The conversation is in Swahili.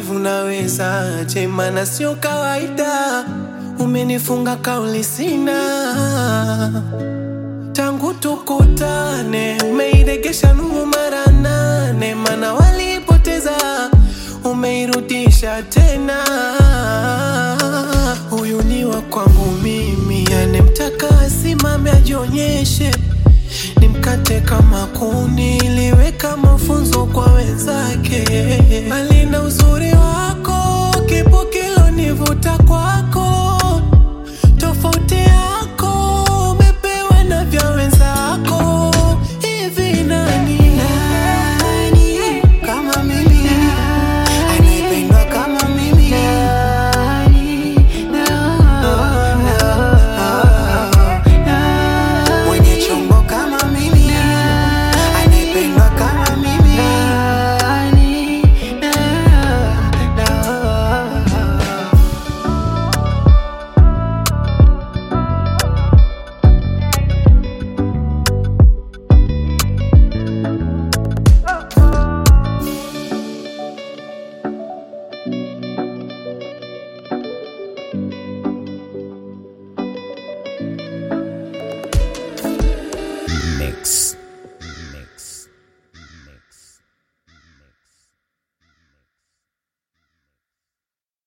wivu nawezaje? Maana sio kawaida, umenifunga kauli sina tangu tukutane, umeiregesha nuru mara nane, mana walipoteza umeirudisha tena. Huyu ni wa kwangu mimi, anemtaka asimame ajionyeshe, nimkate kama kuni, liweka mafunzo kwa wenzake. Alina uzuri wako, kipo kilonivuta kwako, tofauti yako